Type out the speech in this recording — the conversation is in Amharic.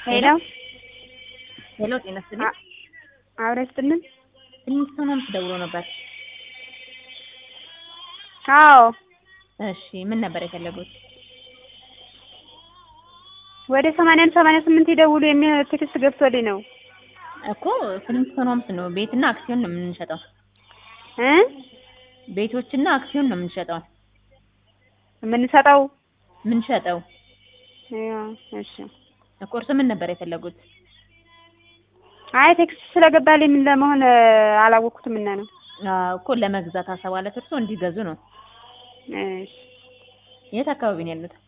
ሄሎ ሄሎ ጤና ይስጥልኝ። አብረ ይስጥልን። ትንሽ ሰው ነው ደውሎ ነበር። አዎ እሺ ምን ነበር የፈለጉት? ወደ ሰማንያ አንድ ሰማንያ ስምንት ይደውሉ የሚል ቴክስት ገብቶልኝ ነው እኮ ፍሊንስቶን ሆምስ ነው ቤትና አክሲዮን ነው የምንሸጠው። እ ቤቶችና አክሲዮን ነው የምንሸጠው የምንሰጠው የምንሸጠው። ያው እሺ። ቁርስ ምን ነበር የፈለጉት? አይ ቴክስት ስለገባልኝ ምን ለመሆን አላወቅኩትም እና ነው። አዎ እኮ ለመግዛት አሰባለት እርሶ እንዲገዙ ነው። እሺ የት አካባቢ ነው ያሉት?